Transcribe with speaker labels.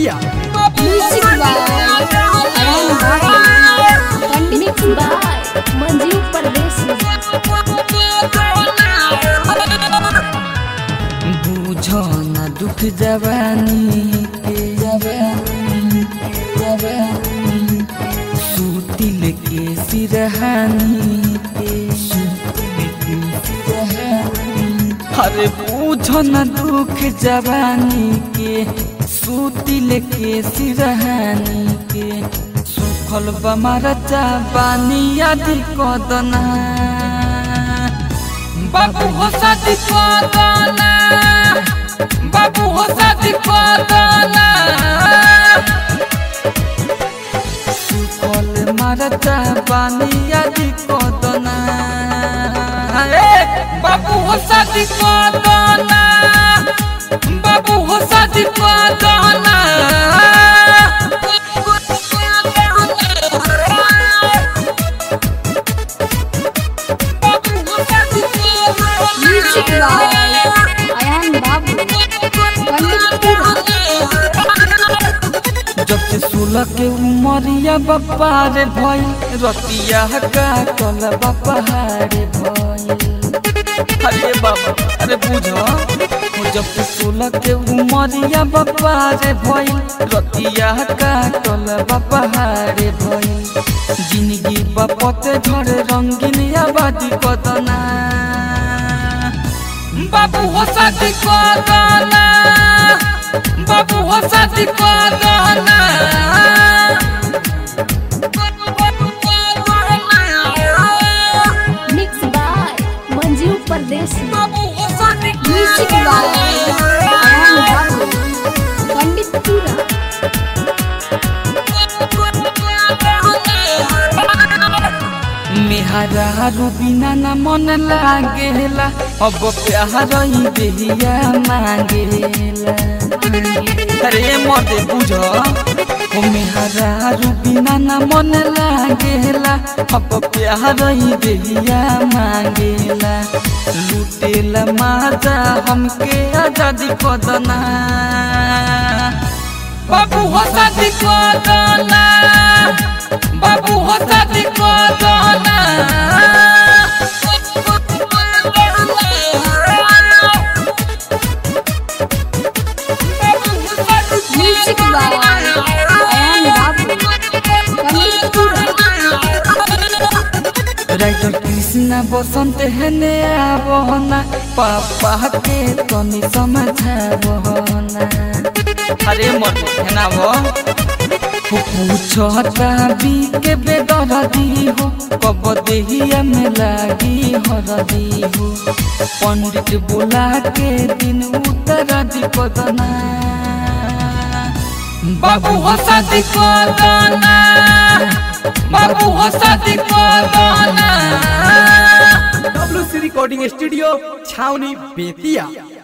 Speaker 1: Bettiah
Speaker 2: Music by Ayan Bhatt. Pandit by Manjeev Pardesi.
Speaker 3: बुझो न दुख जवानी के जवानी के जवानी सूतिल के सिरहानी के सूतिल के सिरहानी अरे बुझो न दुख जवानी के सूतिल के सिरहानी के सुखल बमार चाबानी आदि कदना बाबू हो शादी कदना बाबू हो शादी कदना सुखल मारता बानी आदि कदना ए बाबू हो शादी कदना बाबू हो शादी कदना
Speaker 2: Music by Ayan Babu. Pandit
Speaker 3: जब से सोलह के उमरिया बप्पा रे भइल रतिया का कल बप्पा रे भइल अरे बाबा अरे बुझो हो जब से सोलह के उमरिया बप्पा रे भइल रतिया का कल बप्पा रे भइल जिंदगी बपते झड़ रंगीन आबादी कदना बाबू हो शादी कदना बाबू हो शादी कदना
Speaker 2: Mix by Manjeev Pardesi. Music by Ayan Babu. Pandit Pura.
Speaker 3: मेहरारू बिना न मन लागेला अब प्यार ही देहिया मांगेला अरे मर्दे बुझ ओ मेहरारू बिना न मन लागेला अब प्यार ही देहिया मांगेला लुटेला माजा हमके आजादी कदना बाबू हो शादी कदना बाबू हो शादी कदना
Speaker 2: Music by Ayan Babu. Pandit Pura.
Speaker 3: Writer Krishna Basant हेने आवना पापा के तनी समझावना अरे मत हेना वो हो पूछता बी के बेदरदी हो कब देहिया में लागी हरदी हो पंडित बुला के दिन उतर दी कदना बाबू हो शादी कदना बाबू हो शादी कदना
Speaker 1: W C recording studio Chhawani Bettiah